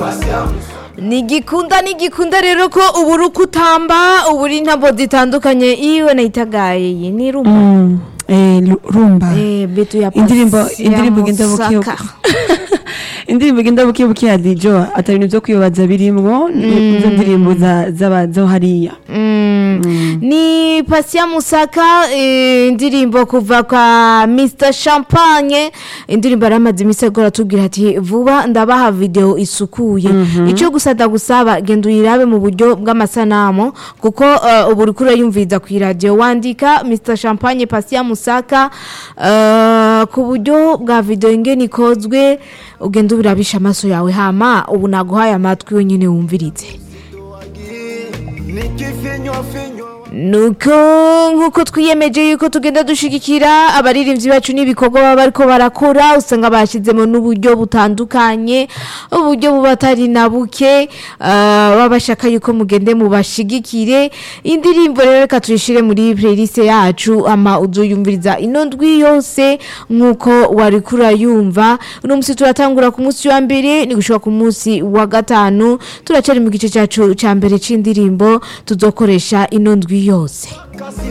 nigikunda nigikunda rero ko ubu uri kutamba ubu uri ntabwo zitandukanye iwe nayitagaye iyi ni rumba Mm, eh, lu- rumba eh betu ya indirimbo pasi ya indirimbo igenda buke Musaka. indirimbo igenda buke buke ya dijo atari ibintu byo kwibaza birimwo izo ndirimbo za- z'aba- zo hariya Mm. ni pasi ya musaka eh, indirimbo kuva kwa mr champagne indirimbo yari amaze iminsi agora atubwira ati vuba ndabaha video isukuye icyo gusa ndagusaba genda uyirabe mu buryo bw'amasanamu kuko eh, ubu uri kurayumviriza ku iradiyo wandika mr champagne pasi ya musaka eh, ku buryo bwa video ingene ikozwe ugenda ubirabisha amaso yawe hama ubu naguhaye amatwi wenyine wumvirize nuko nk'uko twiyemeje yuko tugenda dushigikira abaririmbyi bacu n'ibikorwa baba bariko barakora usanga bashyizemo n'uburyo butandukanye uburyo buba atari na buke ah, baba bashaka yuko mugende mubashigikire indirimbo rero reka tuyishyire muri playlist yacu ama uzoyumviriza ino ndwi yose nk'uko wari kurayumva uno munsi turatangura ku munsi wa mbere ni gushika ku munsi wa gatanu turacari mu gice cyacu cya mbere c'indirimbo tuzokoresha ino ndwi yose Kasi